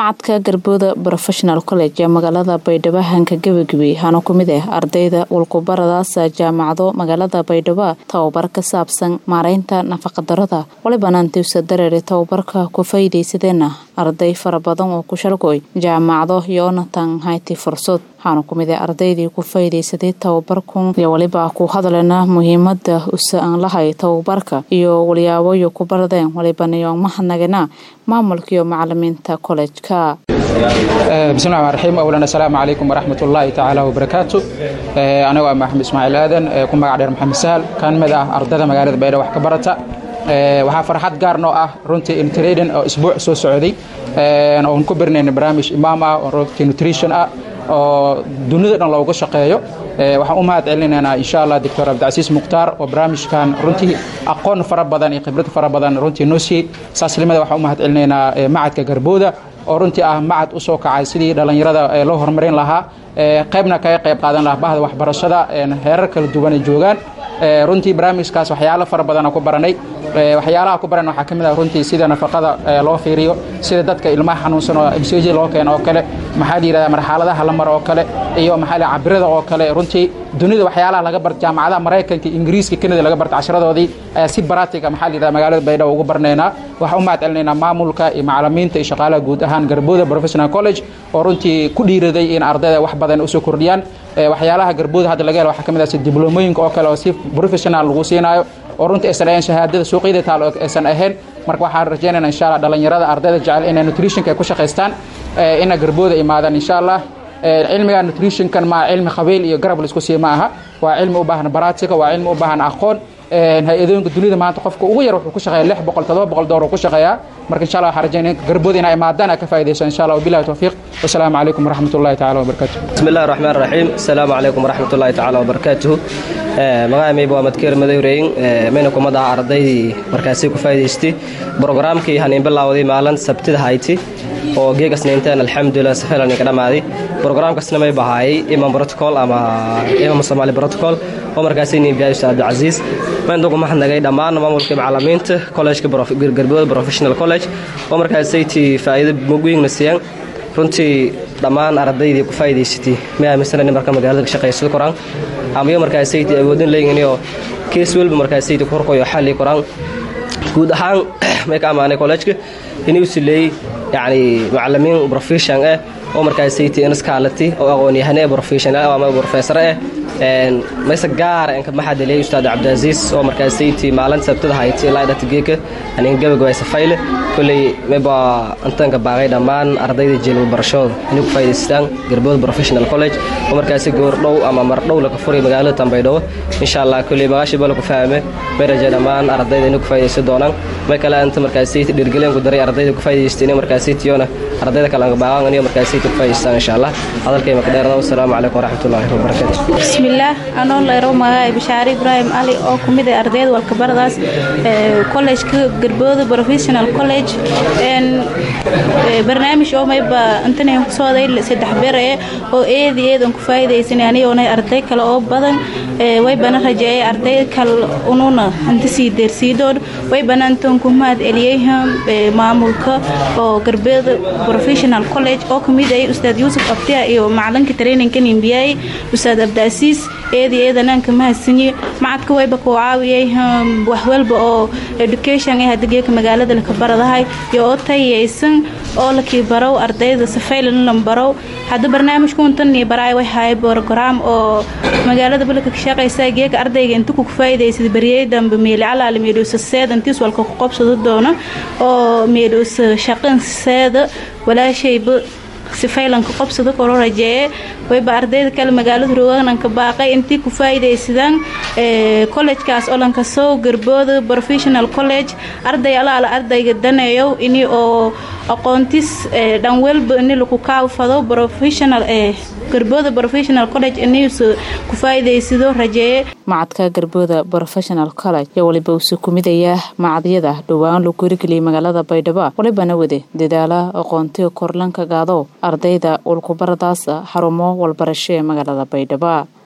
macadka garbooda professional college ee magaalada baydhabo hanka gebagabey hana ku mid ah ardayda walkubaradaas jaamacado magaalada baydhabo tababar ka saabsan maareynta nafaqadarada walibana antiwsa dareere tababarka ku faa'iidaysadeenna arday fara badan oo ku shalgoy jaamacado yoonatan hayti fursad waxaana ku mid ah ardaydii ku faa'iidaysaday tababarkun iyo weliba ku hadlena muhiimada usa aan lahay tababarka iyo walyaaboyo ku baradeen walibanayo mahadnagana maamulka iyo macalimiinta kollegeka bismillahi rmaan raxiim awlan assalaamu calaykum waraxmat ullaahi tacaala wabarakaatu anigo ah maxamed ismaaciil aadan ku magac dheer maxamed sahal kaan mid ah ardayda magaalada baydhabo wax ka barata waxaa farxad gaar noo ah runtii intradin oo isbuuc soo socday oon ku barinayna barnaamij imaam ah oo runtii nutrition ah oo dunida dhan looga shaqeeyo waxaan u mahad celinaynaa insha allah doctor cabdicasiis mukhtaar oo barnaamijkan runtii aqoon fara badan iyo khibrad fara badan runtii noo siiyey saaslimada waxaan u mahad celinaynaa macadka garbooda oo runtii ah macad u soo kacay sidii dhallinyarada loo horumarin lahaa qaybna kaga qayb qaadan lahaa bahda waxbarashada heerar kala duwan ay joogaan runtii barnaamijkaas waxyaalo fara badana ku baranay waxyaalaha ku baran waxaa ka mid ah runtii sida nafaqada loo fiiriyo sida dadka ilmaha xanuunsan oo msj loo keeno oo kale maxaa la yidhahdaa marxaladaha la maro oo kale iyo maxaa la cabirada oo kale runtii dunida waxyaalaha laga barta jaamacadaha maraykanka ingiriiska kanada laga barta casharadoodii ayaa si baraatika maxaa la yidhahdaa magaalada baydhabo ugu barnaynaa waxaan u mahad celinaynaa maamulka iyo macalimiinta iyo shaqaalaha guud ahaan garbooda professional college oo runtii ku dhiiraday in ardayda wax badan usoo kordhiyaan waxyaalaha garbooda hadda laga helo waxaa ka mid ah si diblomooyinka oo kale oo si professional lagu siinaayo oo runtii aysan ahayn shahaadada suuqyada taal aysan ahayn marka waxaan rajaynayna insha allah dhallinyarada ardayda jecel inay nutritionka ay ku shaqaystaan ina garbooda imaadaan insha allah cilmiga nutritionkan maa cilmi qabiil iyo garab laisku sii ma aha waa cilmi u baahan baratika waa cilmi u baahan aqoon hay-adooyinka dunida maanta qofka ugu yar wuxuu ku shaqeeya lix boqol todoba boqol doolar ku shaqeeyaa marka insha allah waxaan rajaynaya garbooda inay imaadaan ay ka faa'iidayso insha allah wabillahi tawfiiq wasalaamu calaykum waraxmat ullahi tacala wabarakatuh bismi illahi raxmaan raxiim asalaamu calaykum waraxmat ullahi tacala wabarakaatuhu magaca mayba waa madkeer madowreyn mayna kumad ah ardaydii markaasi ku faa'idaystay brogaraamkii haniin bilaawday maalin sabtida hayti oo geegasnaynteen alxamdulilah safiilan ka dhammaaday brogaraamkasna may bahaayay imam protocol ama imam soomaali protocol oo markaasi niinbiyaay ustaad cabdicasiis mayn dugu mahadnagay dhammaan maamulkii macalimiinta collegeka garbooda professional college oo markaasaytii faa'iido mugwiingna siiyaan runtii dhammaan ardaydii ku faa'iidaysatay ma aaminsanani marka magaalada ka shaqaysada koraan amayo markaasaytii awoodin leeyihinoo kees welba markaasaytii ku horkoyo xalli koraan guud ahaan may ka ammaanay collegeka inuu sileeyey yacni macalimiin profession ah oo markaasaytii inaskaalati oo aqoon-yahane profession ah ama professor ah mayse gaara inka maxaa deliyay ustaad cabdicasiis oo markaasaytii maalin sabtada hayti ilaa dhata geeka anin gabagabay safayle kolley mayba intanka baaqay dhammaan ardayda jeelwa barashooda inay ku faa'idaystaan garbooda professional college oo markaasi goordhow ama mardhow laka furay magaalada tambaydhabo insha allah kolley magaashii bala ku fahme may rajay dhammaan ardayda inay ku faa'iidaysan doonaan may kale inta markaasaytii dhirgeleen ku daray ardayda ku faa'idaystay inay markaasaytiyona ardayda kale anka baaqaan inay markaasaytii ku faa'idaystaan insha allah hadalkay maka dheerada wasalaamu calaykum waraxmatullaahi wabarakaatu bismillaah anoo layro magaca bishaare ibraahim ali oo ku mid ah ardayda walkabaradaas collejka garbooda professional college barnaamij oo mayba intanan kusooday saddex bere oo eedi eed aan ku faa'iidaysanay anigoona arday kale oo badan waybana rajeeyay arday kale ununa inta sii deersiidoon waybana intaan ku mahad celiyey maamulka oo garbooda professional college oo kamid ay ustaad yuusuf abdiya iyo macalinka traininka nimbiyay ustaad abdicasiis eedi eedanaan ka mahadsanyi macadka wayba kuu caawiyay wax walba oo education ah hadageeka magaalada laka baradahay iyo oo tayaysan oo lakii barow ardayda safaylan lan barow hadda barnaamijku intanii baraay way haay program oo magaalada balka ka shaqaysa geeka ardayga inta ku faa'iidaysay bariyay dambe meeli calaali meedhowsa seeda intiis walka ku qabsado doono oo meedhowsa shaqan seeda walaashayba sifaylanka qobsada koro rajeeye wayba ardayda kale magaalada rogaananka baaqay intii ku faa'iidaysadaan collejkaas oo lanka soo garbooda professional college arday alaala ardayga daneeyow ini oo aqoontis dhan welba ini laku kaafado professional garbooda professional college inuusa ku faa'iidaysado rajeeye macadka garbooda professional college iyo waliba uuse kumidaya macadyada dhowaan lagu horigeliyay magaalada baydhabo walibana wade dadaala aqoontiga korlanka gaado ardayda ulkubaradaas xarumo walbarasho ee magaalada baydhabo